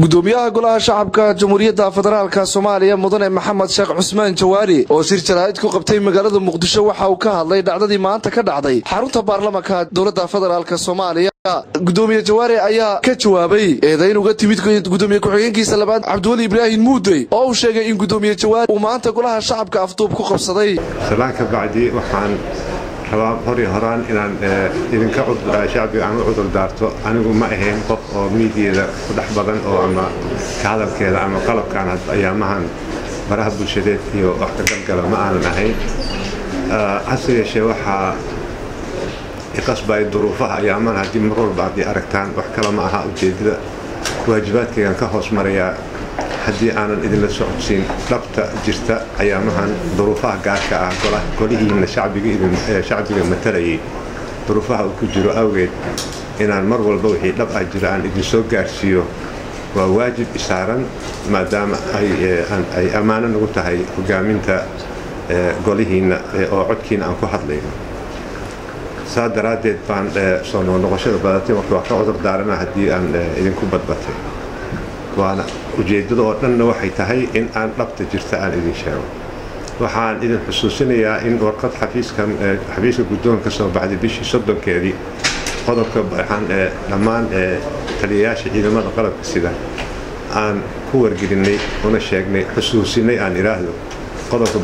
gudoomiyaha golaha shacabka jamhuuriyadda federaalka soomaaliya mudane maxamed sheekh cusmaan jawaari oo shir jaraa'id ku qabtay magaalada muqdisho waxa uu ka hadlay dhacdadii maanta ka dhacday xarunta baarlamanka dowladda federaalk soomaaliya gudoomiye jawaari ayaa ka jawaabay eedayn uga timid gudoomiye ku-xigeenkiisa labaad cabdiweli ibraahim muudey oo uu sheegay in gudoomiye jawaari uu maanta golaha shacabka afduub ku qabsaday salaan ka bacdi waxaan rabaa hor iyo horaan inaan idinka shacbiga aan u cudur daarto anigu ma ahayn qof oo miidiyada ku dhex badan oo ama ka hadalkeeda ama qalabkaan ayaamahan baraha bulshadeed iyo wax ka galgala ma aanan ahayn hase yeeshee waxaa iqasbay duruufaha ayaamahan haddii mar walba haddii aragtaan wax kale ma aha ujeedada waajibaadkaygaan ka hoos marayaa haddii aanan idinla socodsiin dhabta jirta ayaamahan duruufaha gaarka ah golihiina shacbiga matalayay duruufaha uu ku jiro awgeed inaan mar walba wixii dhab ah jira aan idinsoo gaarsiiyo waa waajib isaaran maadaama ay ammaano nagu tahay hogaaminta golihiinna oo codkiina aan ku hadlayno saa daraaddeed baan soo noqnoqoshada badatay marka waa ka cudur daarana haddii aan idinku badbatay waana ujeeddada oo dhanna waxay tahay in aan dhabta jirta aan idin sheego waxaan idin xusuusinayaa in warqad xafiiska guddoonka soo baxday bishii soddonkeedii qodobka waxaan dhammaan taliyayaasha ciidamada qalabka sida aan ku wargelinay una sheegnay xusuusinay aan idhaahdo qodobka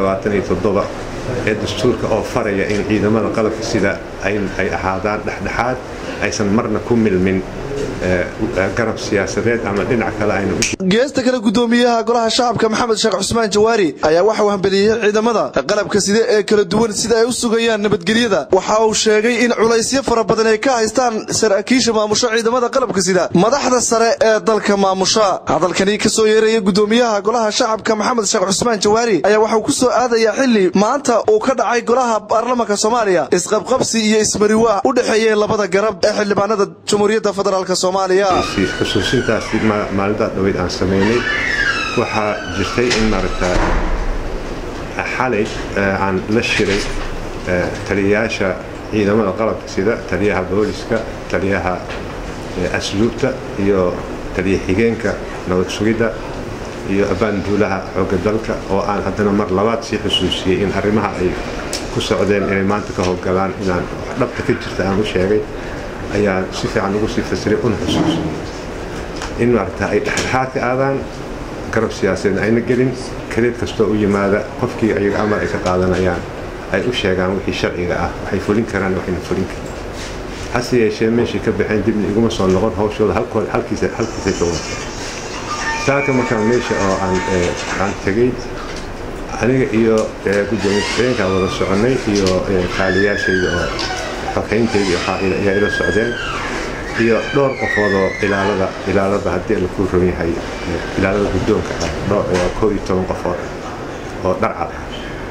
ee dastuurka oo faraya in ciidamada qalabka sida ay ahaadaan dhexdhexaad aysan marna ku milmin garab siyaasadeed ama dhinac kale aynu geesta kale gudoomiyaha golaha shacabka maxamed sheekh cusmaan jawaari ayaa waxa uu hambeliyey ciidamada qalabka side ee kala duwan sida ay u sugayaan nabadgelyada waxa uu sheegay in culaysyo fara badan ay ka haystaan saraakiisha maamusho ciidamada qalabka sida madaxda sare ee dalka maamusha hadalkani ka soo yeeraya gudoomiyaha golaha shacabka maxamed sheekh cusmaan jawaari ayaa waxa uu ku soo aadayaa xili maanta uu ka dhacay golaha baarlamanka soomaaliya isqabqabsi iyo ismariwaa u dhexeeyeen labada garab ee xildhibaanada jamhuuriyadda federaalk xusuusintaasi maalintaa dhaweyd aan samaynay waxaa jirtay in maaragtaa xalay aan la shiray taliyayaasha ciidamada qalabka sida taliyaha booliska taliyaha asluubta iyo taliya xigeenka nabad sugidda iyo abaanduulaha xoogga dalka oo aan haddana mar labaad sii xusuusiyey in arrimaha ay ku socdeen inay maanta ka howlgalaan inaan wax dhabta ka jirta aan u sheegay ayaan si fiican ugu sii fasiray una xusuusinay in maaragta ay dhexdhexaad ka aadaan garab siyaasadeed ayna gelin kadeed kastoo u yimaada qofkii ayaga amar ay ka qaadanayaan ay u sheegaan wixii sharciga ah waxay fulin karaan waxayna fulin karin hase yeeshee meeshii ka baxeen dibna iguma soo noqon hawshooda halkiisay ka wata saaka markaan meesha oo aan tegey aniga iyo gudoomiye ku-xigeenkaa wada soconnay iyo kaaliyaashayda oo xogayntayda ayaa ila socdeen iyo dhowr qofoodoo ilaalada ilaalada haddii la ku ron yahay ilaalada guddoonka ah koo iyo toban qofood oo dharcad ah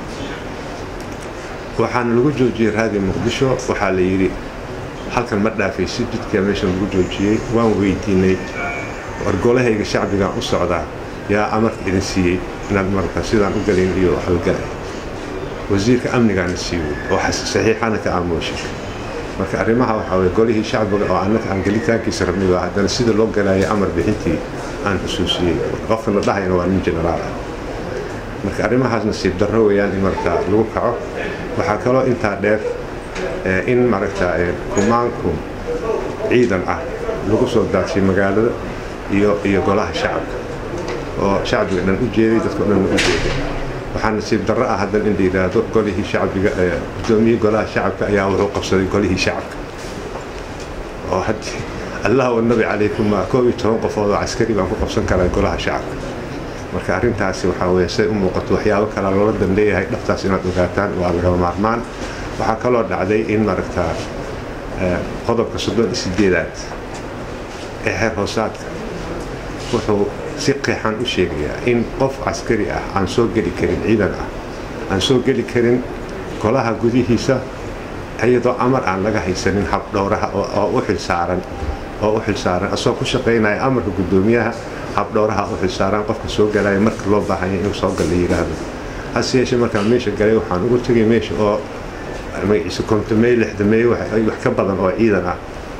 waxaana lagu joojiyey raadi muqdisho waxaa la yidhi halkan ma dhaafaysi jidkaa meesha lagu joojiyey waan weydiinay wargolahayga shacbigaan u socdaa yaa amarka idin siiyey inaad marka sidaan u galin iyo halgalay wasiirka amnigaana siiwey oo saxiixana ka aamuushay marka arrimaha waxaa weye golihii shacbiga oo annaka aan gelitaankiisa rabnay baa haddana sida loo galaaya amar bixintii aan xusuusiyey qofka la dhahayna waa nin jenaraal ah marka arrimahaas nasiib darro weeyaan in markaa lagu kaco waxaa kaloo intaa dheer in maaragtaa kumaanku ciidan ah lagu soo daadshay magaalada iyo iyo golaha shacabka oo shacbiga dhan u jeeday dadkao dhan u jeeday waxaa nasiib darro ah haddan in la yidhaahdo golihii shacbiga gudoomiyihii golaha shacabka ayaa wuxuu qabsaday golihii shacabka oo haddii allah wanabi calaykum koob iyo toban qofood oo caskari baan ku qabsan karaa golaha shacabka marka arrintaasi waxaa weye say u muuqato waxyaabo kalea loola dan leeyahay dhabtaas inaad ogaataan waa lagaba maarmaan waxaa kaloo dhacday in maaragtaa qodobka soddon iyo sideedaad ee xeer hoosaadka wuxuu si qeexan u sheegayaa in qof caskari ah aan soo geli karin ciidan ah aan soo geli karin golaha gudihiisa iyadoo amar aan laga haysanin habdhowraha oo u xilsaaran oo u xilsaaran asoo ku shaqaynaya amarka guddoomiyaha habdhowraha u xilsaaran qofka soo galaya marka loo baahanya inuu soo gal la yidhaahdo hase yeeshee markaan meesha galay waxaan ugu tegay meesha oo magaciisa kontomey lixdamey wax ka badan oo ciidan ah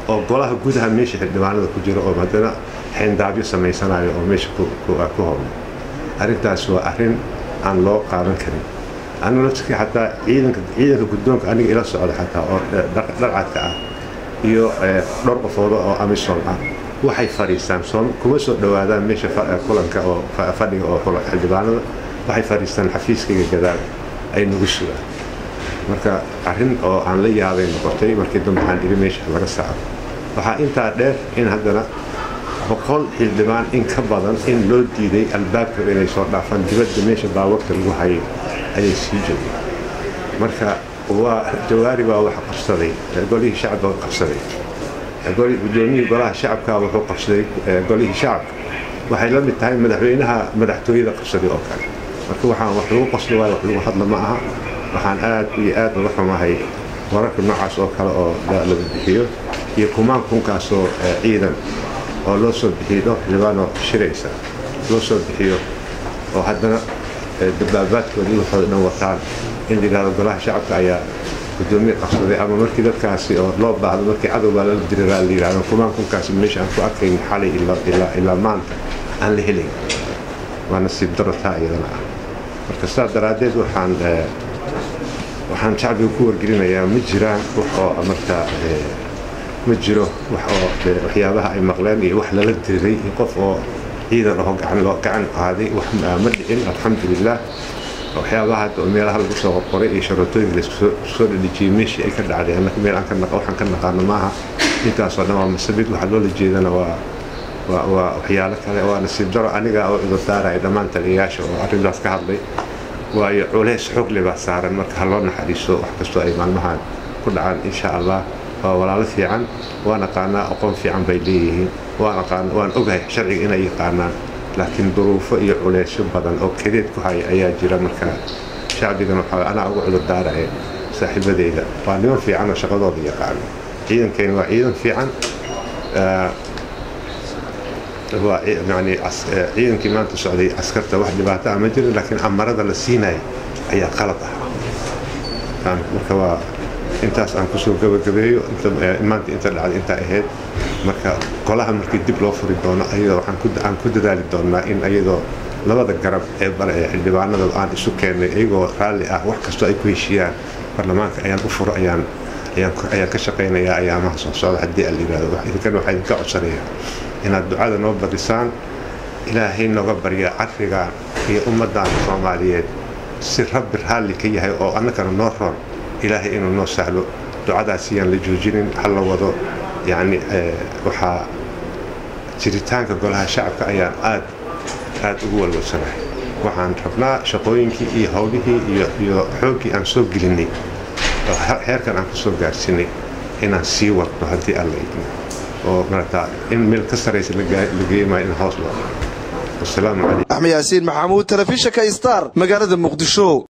oo golaha gudaha meesha xildhibaanada ku jira oo haddana xeendaabyo samaysanayo oo meesha ku howlay arrintaas waa arrin aan loo qaadan karin anu laftirkii xataa ciidanka ciidanka guddoonka aniga ila socda xataa oo dharcadka ah iyo dhowr qofooda oo amisom ah waxay fadhiistaan kuma soo dhowaadaan meesha kulanka oo fadhiga oo xildhibaanada waxay fadhiistaan xafiiskayga gadaal ay nagu sugaan marka arrin oo aan la yaabay noqotay markii dambe waxaan iri meesha laga saaro waxaa intaa dheer in haddana boqol xildhibaan in ka badan in loo diiday albaabka inay soo dhaafaan dibadda meesha baawarta lagu hayay ayay sii joogeen marka waa jawaari baa wax qabsaday golihii shacabka qabsaday gudoomiyihii golaha shacabka wuxuu qabsaday golihii shacabka waxay la mid tahay madaxweynaha madaxtooyada qabsaday oo kale marka waxaan wax lagu qosli waayo wax lagu hadla ma aha waxaan aad iyo aad uga xumahay wararka noocaas oo kale oo laga bixiyo iyo kumaan kunkaasoo ciidan oo loo soo bixiyo dhowr xildhibaanoo shiraysa loo soo bixiyo oo haddana dabaabaadkooda waxooda dhan wataan in la yidhahdo golaha shacabka ayaa gudoomiye qabsaday ama markii dadkaasi oo loo baahdo markii cadowbaa lala diriraa la yidhahdo kumaan kunkaasi meesha aan ku arkayn xalay ilaa maanta aan la helayn waa nasiib daro taa iyadana ah marka sidaas daraaddeed waxaan waxaan shacbiga ku wargelinayaa ma jiraan wax oo markaa ma jiro wax oo waxyaabaha ay maqleen iyo wax lala diriray iyo qof oo ciidan aho gacan loo gacan qaaday wax ma dhicin alxamdulilah waxyaabaha hadda oo meelaha lagu soo qorqoray iyo sharootooyinka laiskusoo dhadhijiyey meeshii ay ka dhacday annaka meel aan ka naqa waxaan ka naqaano maaha intaasoo dhan waa masabid waxa loola jeedana waa waa waa waxyaalo kale waa nasiib daro aniga oo cudurdaaraya dhammaan taliyayaasha oo arrintaas ka hadlay waayo culays xogle baa saaran marka ha loo naxariiso wax kastoo ay maalmahan ku dhacaan insha allah waa walaalo fiican waan aqaanaa aqoon fiican bay leeyihiin waan ogahay sharciga inay yaqaanaan laakiin duruufo iyo culeysyo badan oo kadeed ku haya ayaa jira marka shacbigan waxaa anaa uga cudurdaaraya saaxiibadeyda waa niman fiican oo shaqadooda yaqaano ciidankeeni waa ciidan fiican waa yani ciidankii maanta socday askarta wax dhibaato ah ma jirin laakiin amarada la siinaya ayaa qalad ah marka waa intaas aan kusoo gabagabeeyo maanta inta dhacday intaa ahayd marka golaha markii dib loo furi doono ayadoo aan ku dadaali doonnaa in ayadoo labada garab ee bare ee xildhibaanada aan isu keennay iyagoo raalli ah wax kastoo ay ku heshiiyaan baarlamaanka ayaan u furo ayaan ayaan ka shaqaynayaa ayaamaha soo socda haddii aan yidhahdo idinkan waxaa idinka codsanayaa inaad ducada noo badisaan ilaahay nooga barya carigan iyo ummaddan soomaaliyeed si rabbi raalli ka yahay oo annagana noo roon ilaahay inuu noo sahlo ducadaas iyaan la joojinin hal la wado yacni waxaa jiritaanka golaha shacabka ayaan aad aad ugu walwalsanahay waxaan rabnaa shaqooyinkii iyo howlihii iyo xooggii aan soo gelinay oo heerkan aan ku soo gaarsiinay inaan sii wadno haddii alla idmo oo marata in meel ka saraysa la geeymayo in hoos loo wasalaamu calaykum axmed yaasiin maxamuud telefishinka star magaalada muqdisho